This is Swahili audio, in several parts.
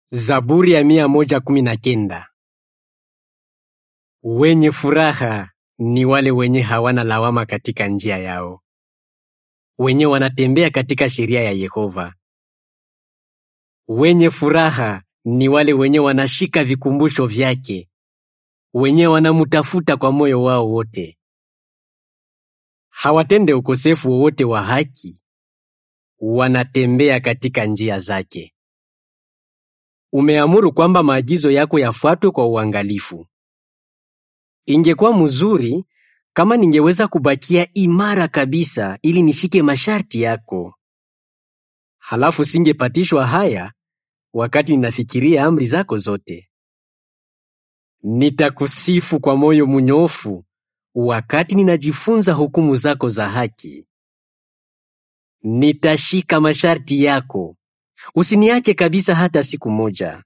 Zaburi ya mia moja kumi na kenda. Wenye furaha ni wale wenye hawana lawama katika njia yao, wenye wanatembea katika sheria ya Yehova. Wenye furaha ni wale wenye wanashika vikumbusho vyake, wenye wanamutafuta kwa moyo wao wote. Hawatende ukosefu wowote wa haki, wanatembea katika njia zake. Umeamuru kwamba maagizo yako yafuatwe kwa uangalifu. Ingekuwa mzuri kama ningeweza kubakia imara kabisa ili nishike masharti yako. Halafu singepatishwa haya wakati ninafikiria amri zako zote. Nitakusifu kwa moyo mnyofu wakati ninajifunza hukumu zako za haki. Nitashika masharti yako, usiniache kabisa hata siku moja.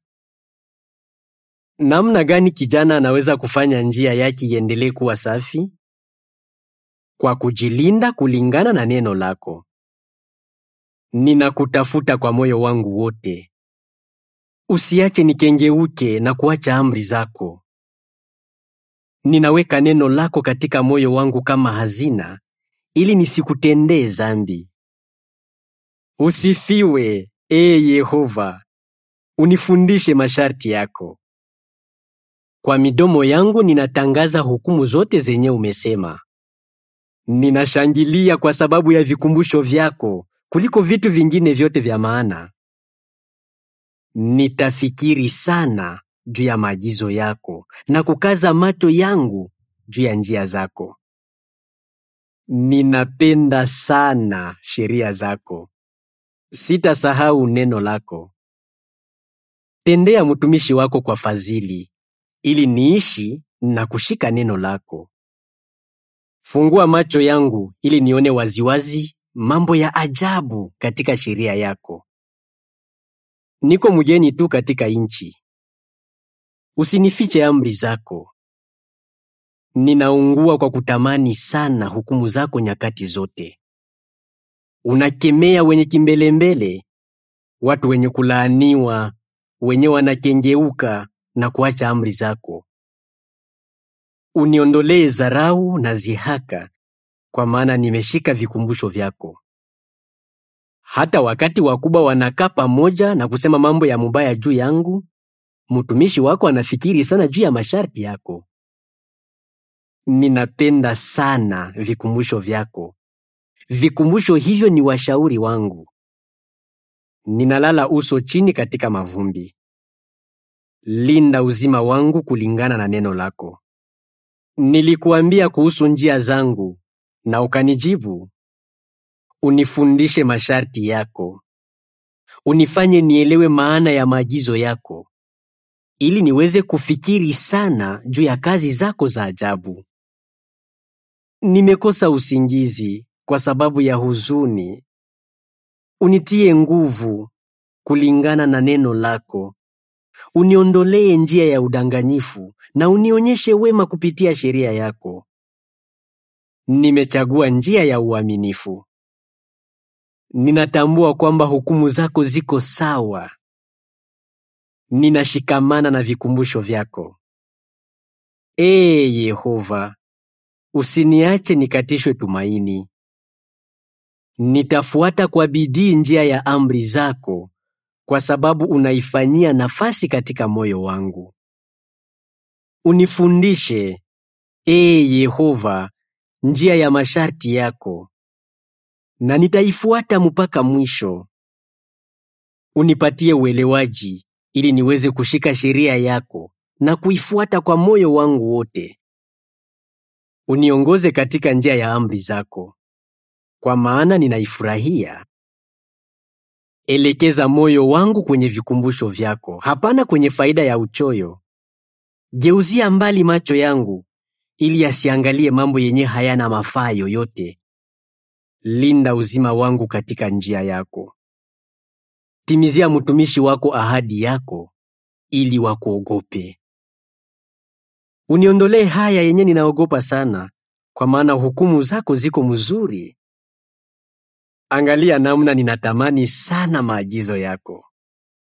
Namna gani kijana anaweza kufanya njia yake iendelee kuwa safi? Kwa kujilinda kulingana na neno lako. Ninakutafuta kwa moyo wangu wote. Usiache nikengeuke na kuacha amri zako. Ninaweka neno lako katika moyo wangu kama hazina, ili nisikutendee dhambi. Usifiwe, ee Yehova, unifundishe masharti yako. Kwa midomo yangu ninatangaza hukumu zote zenye umesema. Ninashangilia kwa sababu ya vikumbusho vyako kuliko vitu vingine vyote vya maana. Nitafikiri sana juu ya maagizo yako na kukaza macho yangu juu ya njia zako. Ninapenda sana sheria zako, sitasahau neno lako. Tendea mtumishi wako kwa fadhili, ili niishi na kushika neno lako. Fungua macho yangu ili nione waziwazi mambo ya ajabu katika sheria yako. Niko mgeni tu katika nchi, usinifiche amri zako. Ninaungua kwa kutamani sana hukumu zako nyakati zote. Unakemea wenye kimbelembele, watu wenye kulaaniwa, wenye wanakengeuka na kuacha amri zako. Uniondolee dharau na zihaka, kwa maana nimeshika vikumbusho vyako. Hata wakati wakubwa wanakaa pamoja na kusema mambo ya mubaya juu yangu, mtumishi wako anafikiri sana juu ya masharti yako. Ninapenda sana vikumbusho vyako. Vikumbusho hivyo ni washauri wangu. Ninalala uso chini katika mavumbi. Linda uzima wangu kulingana na neno lako. Nilikuambia kuhusu njia zangu na ukanijibu. Unifundishe masharti yako. Unifanye nielewe maana ya maagizo yako, ili niweze kufikiri sana juu ya kazi zako za ajabu. Nimekosa usingizi kwa sababu ya huzuni. Unitie nguvu kulingana na neno lako. Uniondolee njia ya udanganyifu na unionyeshe wema kupitia sheria yako. Nimechagua njia ya uaminifu. Ninatambua kwamba hukumu zako ziko sawa. Ninashikamana na vikumbusho vyako. Ee Yehova, usiniache nikatishwe tumaini. Nitafuata kwa bidii njia ya amri zako, kwa sababu unaifanyia nafasi katika moyo wangu. Unifundishe, ee Yehova, njia ya masharti yako, na nitaifuata mpaka mwisho. Unipatie uelewaji ili niweze kushika sheria yako na kuifuata kwa moyo wangu wote. Uniongoze katika njia ya amri zako, kwa maana ninaifurahia. Elekeza moyo wangu kwenye vikumbusho vyako, hapana kwenye faida ya uchoyo. Geuzia mbali macho yangu ili asiangalie mambo yenye hayana mafaa yoyote. Linda uzima wangu katika njia yako. Timizia mtumishi wako ahadi yako ili wakuogope. Uniondolee haya yenye ninaogopa sana, kwa maana hukumu zako ziko mzuri. Angalia namna ninatamani sana maagizo yako.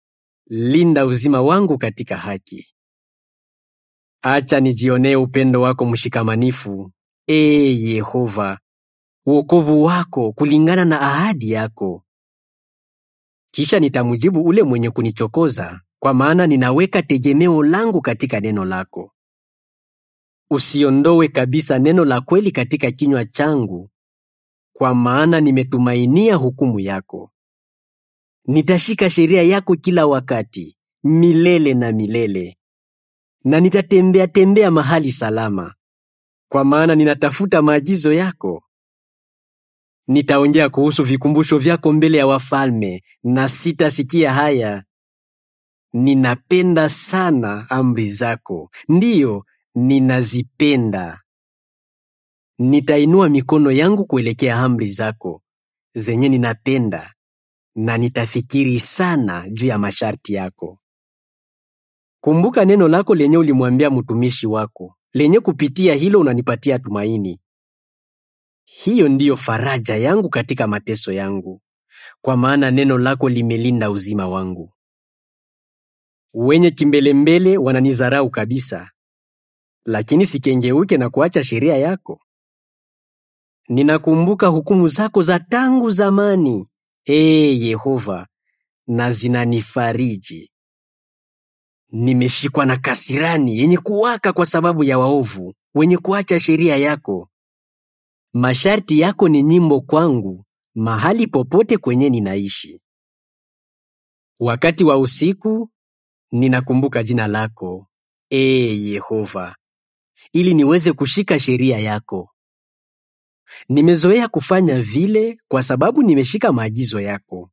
linda uzima wangu katika haki. Acha nijionee upendo wako mshikamanifu, ee Yehova, wokovu wako kulingana na ahadi yako. Kisha nitamjibu ule mwenye kunichokoza, kwa maana ninaweka tegemeo langu katika neno lako. Usiondoe kabisa neno la kweli katika kinywa changu, kwa maana nimetumainia hukumu yako. Nitashika sheria yako kila wakati, milele na milele, na nitatembea tembea mahali salama, kwa maana ninatafuta maagizo yako. Nitaongea kuhusu vikumbusho vyako mbele ya wafalme, na sitasikia haya. Ninapenda sana amri zako, ndiyo ninazipenda. Nitainua mikono yangu kuelekea amri zako zenye ninapenda, na nitafikiri sana juu ya masharti yako. Kumbuka neno lako lenye ulimwambia mtumishi wako, lenye kupitia hilo unanipatia tumaini. Hiyo ndiyo faraja yangu katika mateso yangu, kwa maana neno lako limelinda uzima wangu. Wenye kimbelembele wananizarau kabisa, lakini sikengeuke na kuacha sheria yako. Ninakumbuka hukumu zako za tangu zamani, ee Yehova, na zinanifariji. Nimeshikwa na kasirani yenye kuwaka kwa sababu ya waovu wenye kuacha sheria yako. Masharti yako ni nyimbo kwangu mahali popote kwenye ninaishi. Wakati wa usiku ninakumbuka jina lako, ee Yehova, ili niweze kushika sheria yako. Nimezoea kufanya vile kwa sababu nimeshika maagizo yako.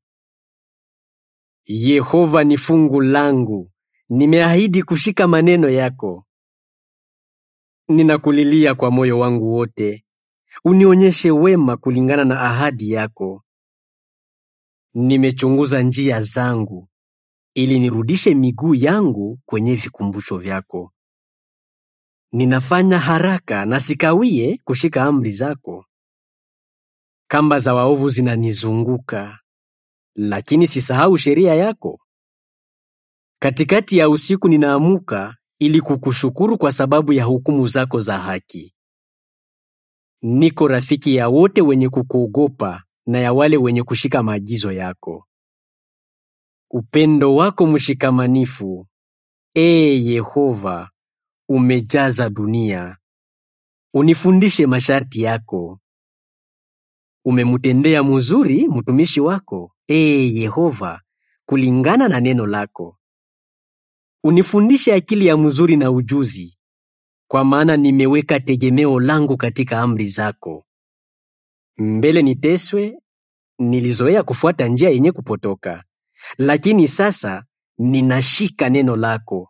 Yehova ni fungu langu, nimeahidi kushika maneno yako. Ninakulilia kwa moyo wangu wote, unionyeshe wema kulingana na ahadi yako. Nimechunguza njia zangu ili nirudishe miguu yangu kwenye vikumbusho vyako. Ninafanya haraka na sikawie kushika amri zako. Kamba za waovu zinanizunguka, lakini sisahau sheria yako. Katikati ya usiku ninaamuka ili kukushukuru kwa sababu ya hukumu zako za haki. Niko rafiki ya wote wenye kukuogopa na ya wale wenye kushika maagizo yako. Upendo wako mshikamanifu, ee Yehova, umejaza dunia. Unifundishe masharti yako. Umemtendea mzuri mtumishi wako, ee Yehova, kulingana na neno lako. Unifundishe akili ya mzuri na ujuzi, kwa maana nimeweka tegemeo langu katika amri zako. Mbele niteswe, nilizoea kufuata njia yenye kupotoka, lakini sasa ninashika neno lako.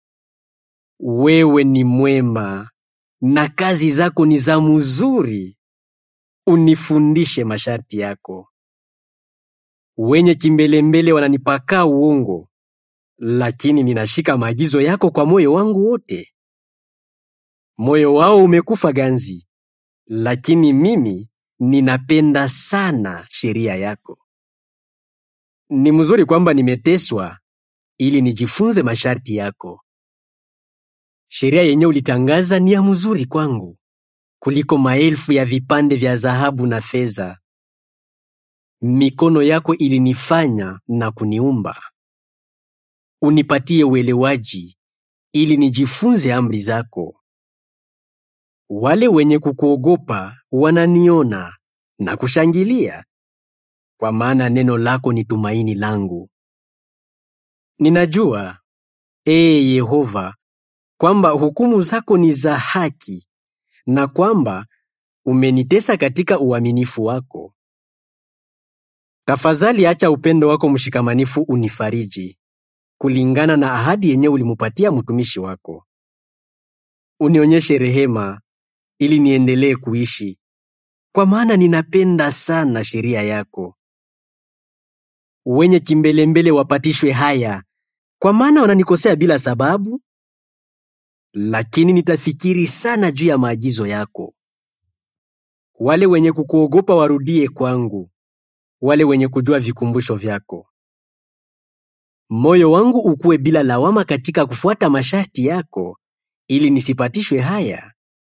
Wewe ni mwema na kazi zako ni za mzuri. Unifundishe masharti yako. Wenye kimbelembele wananipaka uongo, lakini ninashika maagizo yako kwa moyo wangu wote. Moyo wao umekufa ganzi, lakini mimi ninapenda sana sheria yako. Ni mzuri kwamba nimeteswa ili nijifunze masharti yako. Sheria yenye ulitangaza ni ya mzuri kwangu kuliko maelfu ya vipande vya dhahabu na fedha. Mikono yako ilinifanya na kuniumba. Unipatie uelewaji ili nijifunze amri zako. Wale wenye kukuogopa wananiona na kushangilia, kwa maana neno lako ni tumaini langu. Ninajua, ee Yehova, kwamba hukumu zako ni za haki na kwamba umenitesa katika uaminifu wako. Tafadhali acha upendo wako mshikamanifu unifariji kulingana na ahadi yenye ulimupatia mtumishi wako. Unionyeshe rehema ili niendelee kuishi, kwa maana ninapenda sana sheria yako. Wenye kimbelembele wapatishwe haya, kwa maana wananikosea bila sababu, lakini nitafikiri sana juu ya maagizo yako. Wale wenye kukuogopa warudie kwangu, wale wenye kujua vikumbusho vyako. moyo wangu ukuwe bila lawama katika kufuata masharti yako, ili nisipatishwe haya.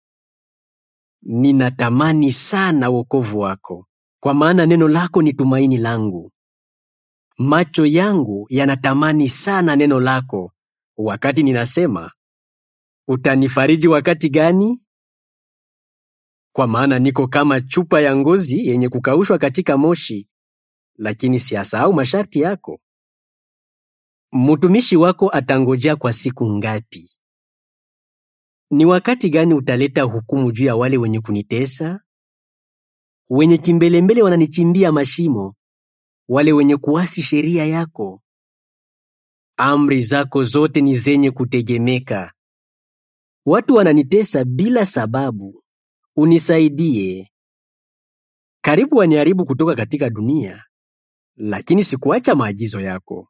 Ninatamani sana wokovu wako, kwa maana neno lako ni tumaini langu. Macho yangu yanatamani sana neno lako, wakati ninasema, utanifariji wakati gani? Kwa maana niko kama chupa ya ngozi yenye kukaushwa katika moshi, lakini siyasahau masharti yako. Mtumishi wako atangojea kwa siku ngapi? Ni wakati gani utaleta hukumu juu ya wale wenye kunitesa? Wenye kimbelembele wananichimbia mashimo, wale wenye kuasi sheria yako. Amri zako zote ni zenye kutegemeka. Watu wananitesa bila sababu. Unisaidie. Karibu waniharibu kutoka katika dunia, lakini sikuacha maagizo yako.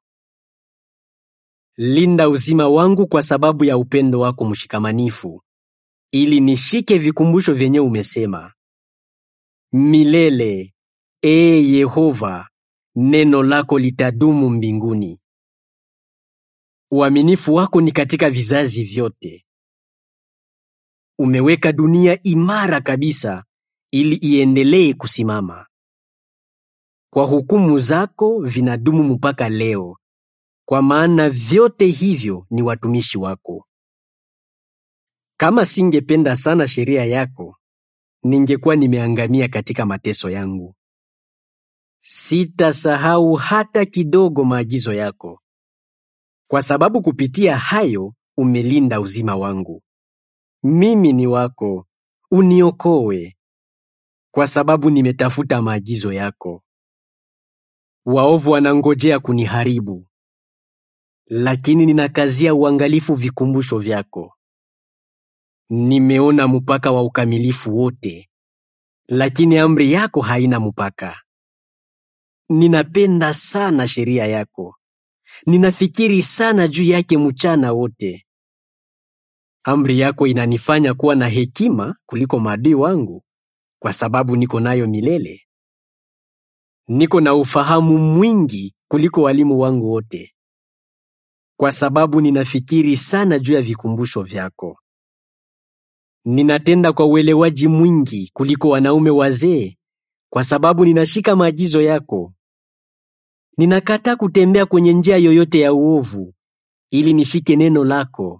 Linda uzima wangu kwa sababu ya upendo wako mshikamanifu, ili nishike vikumbusho vyenye umesema. Milele, ee Yehova, neno lako litadumu mbinguni. Uaminifu wako ni katika vizazi vyote. Umeweka dunia imara kabisa ili iendelee kusimama. Kwa hukumu zako vinadumu mpaka leo, kwa maana vyote hivyo ni watumishi wako. Kama singependa sana sheria yako, ningekuwa nimeangamia katika mateso yangu. Sitasahau hata kidogo maagizo yako, kwa sababu kupitia hayo umelinda uzima wangu. Mimi ni wako, uniokoe, kwa sababu nimetafuta maagizo yako. Waovu wanangojea kuniharibu, lakini ninakazia uangalifu vikumbusho vyako. Nimeona mpaka wa ukamilifu wote, lakini amri yako haina mpaka. Ninapenda sana sheria yako, ninafikiri sana juu yake mchana wote. Amri yako inanifanya kuwa na hekima kuliko maadui wangu, kwa sababu niko nayo milele. Niko na ufahamu mwingi kuliko walimu wangu wote, kwa sababu ninafikiri sana juu ya vikumbusho vyako. Ninatenda kwa uelewaji mwingi kuliko wanaume wazee, kwa sababu ninashika maagizo yako. Ninakataa kutembea kwenye njia yoyote ya uovu, ili nishike neno lako.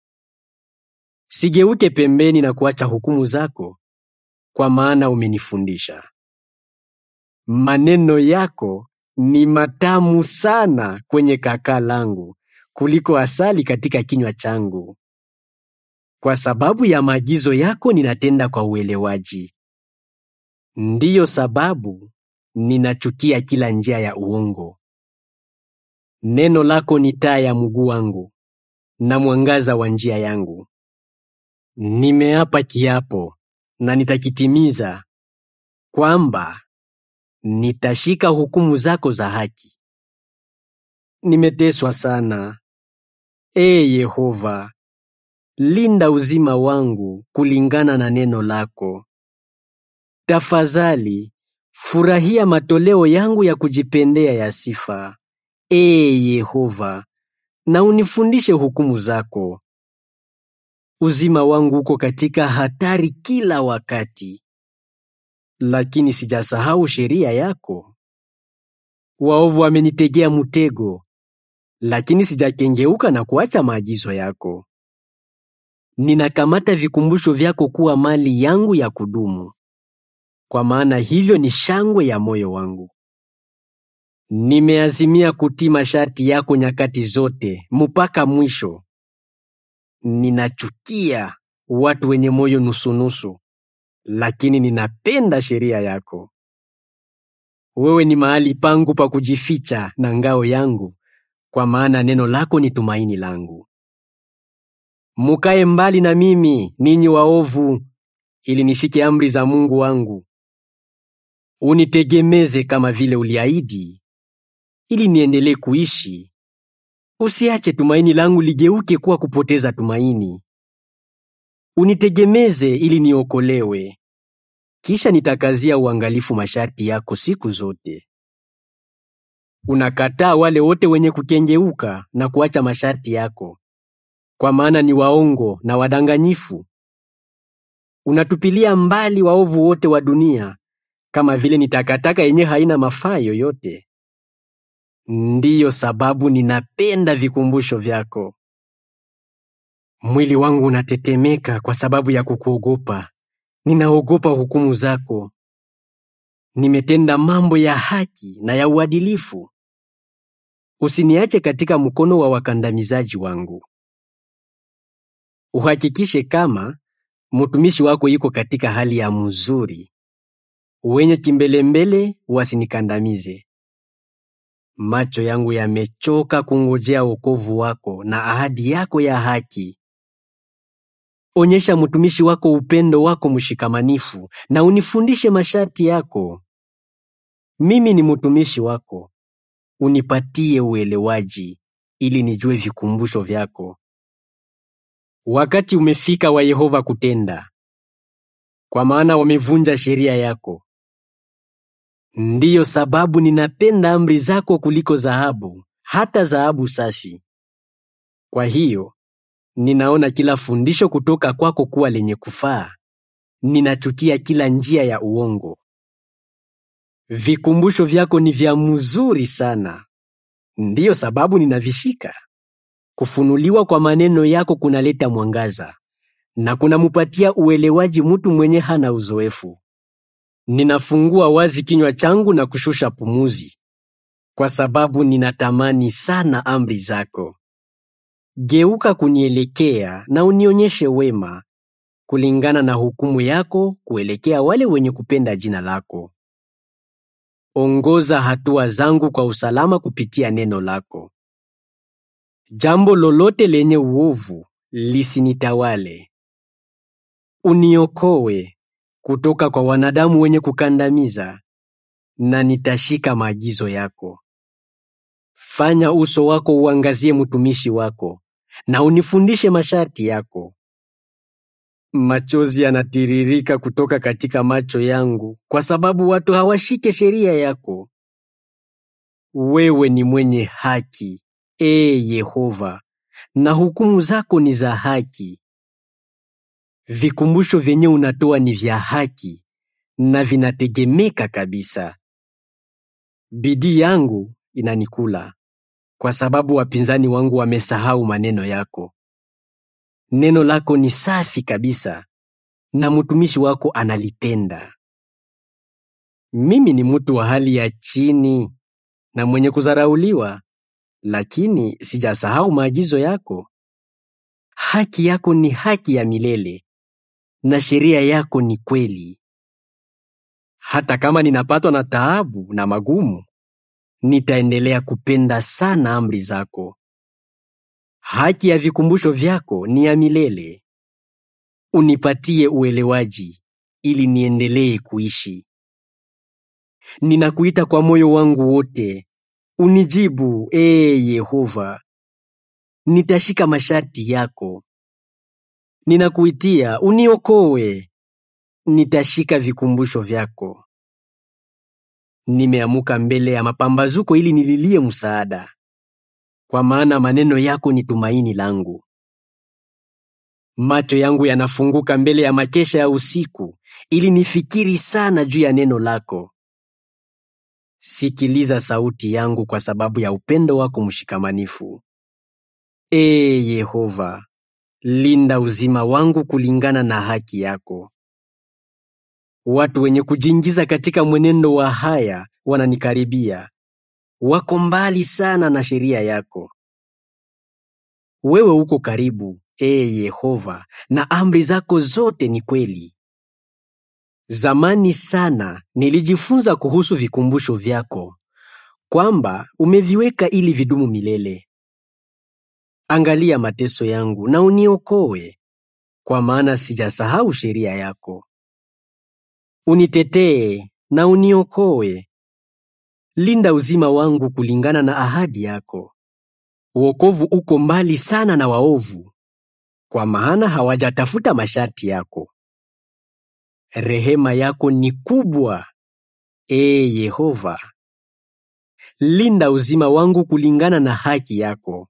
Sigeuke pembeni na kuacha hukumu zako, kwa maana umenifundisha. Maneno yako ni matamu sana kwenye kakaa langu kuliko asali katika kinywa changu. Kwa sababu ya maagizo yako ninatenda kwa uelewaji. Ndiyo sababu ninachukia kila njia ya uongo. Neno lako ni taa ya mguu wangu na mwangaza wa njia yangu. Nimeapa kiapo na nitakitimiza kwamba nitashika hukumu zako za haki. Nimeteswa sana. Ee Yehova, linda uzima wangu kulingana na neno lako. Tafadhali furahia matoleo yangu ya kujipendea ya sifa. Ee Yehova, na unifundishe hukumu zako. Uzima wangu uko katika hatari kila wakati, lakini sijasahau sheria yako. Waovu wamenitegea mtego, lakini sijakengeuka na kuacha maagizo yako. Ninakamata vikumbusho vyako kuwa mali yangu ya kudumu, kwa maana hivyo ni shangwe ya moyo wangu. Nimeazimia kutii masharti yako nyakati zote mpaka mwisho. Ninachukia watu wenye moyo nusunusu, lakini ninapenda sheria yako. Wewe ni mahali pangu pa kujificha na ngao yangu, kwa maana neno lako ni tumaini langu. Mukae mbali na mimi, ninyi waovu, ili nishike amri za Mungu wangu. Unitegemeze kama vile uliahidi, ili niendelee kuishi. Usiache tumaini langu ligeuke kuwa kupoteza tumaini. Unitegemeze ili niokolewe, kisha nitakazia uangalifu masharti yako siku zote. Unakataa wale wote wenye kukengeuka na kuacha masharti yako, kwa maana ni waongo na wadanganyifu. Unatupilia mbali waovu wote wa dunia kama vile ni takataka yenye haina mafaa yoyote. Ndiyo sababu ninapenda vikumbusho vyako. Mwili wangu unatetemeka kwa sababu ya kukuogopa. Ninaogopa hukumu zako. Nimetenda mambo ya haki na ya uadilifu. Usiniache katika mkono wa wakandamizaji wangu. Uhakikishe kama mtumishi wako yuko katika hali ya mzuri. Wenye kimbelembele wasinikandamize. Macho yangu yamechoka kungojea wokovu wako na ahadi yako ya haki. Onyesha mtumishi wako upendo wako mshikamanifu na unifundishe masharti yako. Mimi ni mtumishi wako, unipatie uelewaji ili nijue vikumbusho vyako. Wakati umefika wa Yehova kutenda, kwa maana wamevunja sheria yako. Ndiyo sababu ninapenda amri zako kuliko dhahabu, hata dhahabu safi. Kwa hiyo ninaona kila fundisho kutoka kwako kuwa lenye kufaa. Ninachukia kila njia ya uongo. Vikumbusho vyako ni vya mzuri sana, ndiyo sababu ninavishika. Kufunuliwa kwa maneno yako kunaleta mwangaza na kunamupatia uelewaji mtu mwenye hana uzoefu. Ninafungua wazi kinywa changu na kushusha pumuzi, kwa sababu ninatamani sana amri zako. Geuka kunielekea na unionyeshe wema, kulingana na hukumu yako kuelekea wale wenye kupenda jina lako. Ongoza hatua zangu kwa usalama kupitia neno lako. Jambo lolote lenye uovu lisinitawale. Uniokoe kutoka kwa wanadamu wenye kukandamiza, na nitashika maagizo yako. Fanya uso wako uangazie mtumishi wako, na unifundishe masharti yako. Machozi yanatiririka kutoka katika macho yangu kwa sababu watu hawashike sheria yako. Wewe ni mwenye haki, ee Yehova, na hukumu zako ni za haki. Vikumbusho vyenye unatoa ni vya haki na vinategemeka kabisa. Bidii yangu inanikula kwa sababu wapinzani wangu wamesahau maneno yako. Neno lako ni safi kabisa na mtumishi wako analipenda. Mimi ni mtu wa hali ya chini na mwenye kudharauliwa, lakini sijasahau maagizo yako. Haki yako ni haki ya milele na sheria yako ni kweli. Hata kama ninapatwa na taabu na magumu, nitaendelea kupenda sana amri zako. Haki ya vikumbusho vyako ni ya milele. Unipatie uelewaji ili niendelee kuishi. Ninakuita kwa moyo wangu wote, unijibu ee Yehova. Nitashika masharti yako. Ninakuitia, uniokoe. Nitashika vikumbusho vyako. Nimeamuka mbele ya mapambazuko ili nililie msaada, kwa maana maneno yako ni tumaini langu. Macho yangu yanafunguka mbele ya makesha ya usiku ili nifikiri sana juu ya neno lako. Sikiliza sauti yangu kwa sababu ya upendo wako mshikamanifu. Ee Yehova, linda uzima wangu kulingana na haki yako. Watu wenye kujiingiza katika mwenendo wa haya wananikaribia, wako mbali sana na sheria yako. Wewe uko karibu, ee Yehova, na amri zako zote ni kweli. Zamani sana nilijifunza kuhusu vikumbusho vyako, kwamba umeviweka ili vidumu milele. Angalia mateso yangu na uniokoe, kwa maana sijasahau sheria yako. Unitetee na uniokoe. Linda uzima wangu kulingana na ahadi yako. Wokovu uko mbali sana na waovu, kwa maana hawajatafuta masharti yako. Rehema yako ni kubwa, ee Yehova. linda uzima wangu kulingana na haki yako.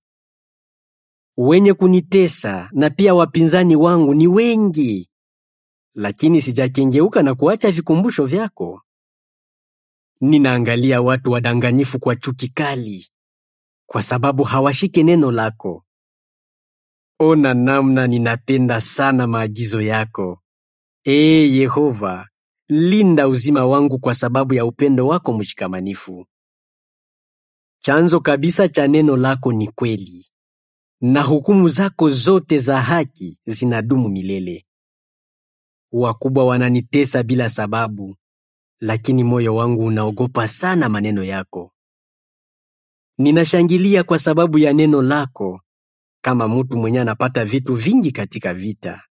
Wenye kunitesa na pia wapinzani wangu ni wengi, lakini sijakengeuka na kuacha vikumbusho vyako. Ninaangalia watu wadanganyifu kwa chuki kali, kwa sababu hawashike neno lako. Ona namna ninapenda sana maagizo yako. Ee Yehova, linda uzima wangu kwa sababu ya upendo wako mshikamanifu. Chanzo kabisa cha neno lako ni kweli, na hukumu zako zote za haki zinadumu milele. Wakubwa wananitesa bila sababu, lakini moyo wangu unaogopa sana maneno yako. Ninashangilia kwa sababu ya neno lako, kama mtu mwenye anapata vitu vingi katika vita.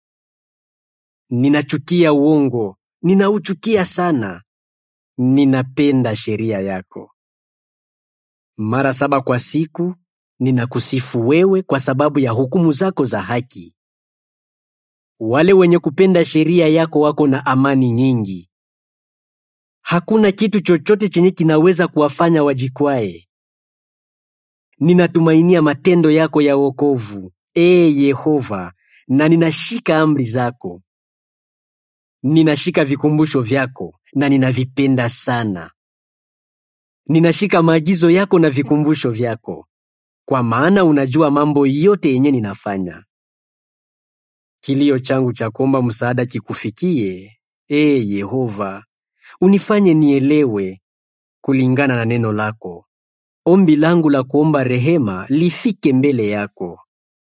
Ninachukia uongo, ninauchukia sana. Ninapenda sheria yako. Mara saba kwa siku ninakusifu wewe kwa sababu ya hukumu zako za haki. Wale wenye kupenda sheria yako wako na amani nyingi. Hakuna kitu chochote chenye kinaweza kuwafanya wajikwae. Ninatumainia matendo yako ya wokovu, ee Yehova, na ninashika amri zako. Ninashika vikumbusho vyako na ninavipenda sana. Ninashika maagizo yako na vikumbusho vyako, kwa maana unajua mambo yote yenye ninafanya. Kilio changu cha kuomba msaada kikufikie, ee Yehova, unifanye nielewe kulingana na neno lako. Ombi langu la kuomba rehema lifike mbele yako.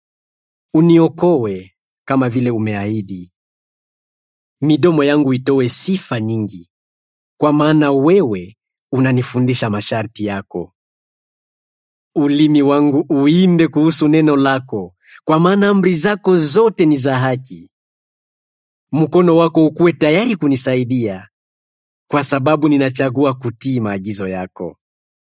Uniokoe kama vile umeahidi. Midomo yangu itoe sifa nyingi, kwa maana wewe unanifundisha masharti yako. Ulimi wangu uimbe kuhusu neno lako, kwa maana amri zako zote ni za haki. Mkono wako ukuwe tayari kunisaidia, kwa sababu ninachagua kutii maagizo yako.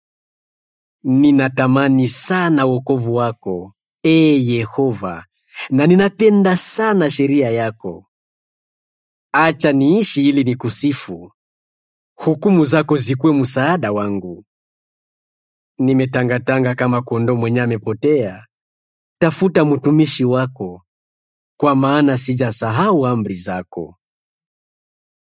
Ninatamani sana wokovu wako, ee Yehova, na ninapenda sana sheria yako. Acha niishi ili nikusifu, hukumu zako zikuwe msaada wangu. Nimetangatanga kama kondoo mwenye amepotea. Tafuta mtumishi wako, kwa maana sijasahau amri zako.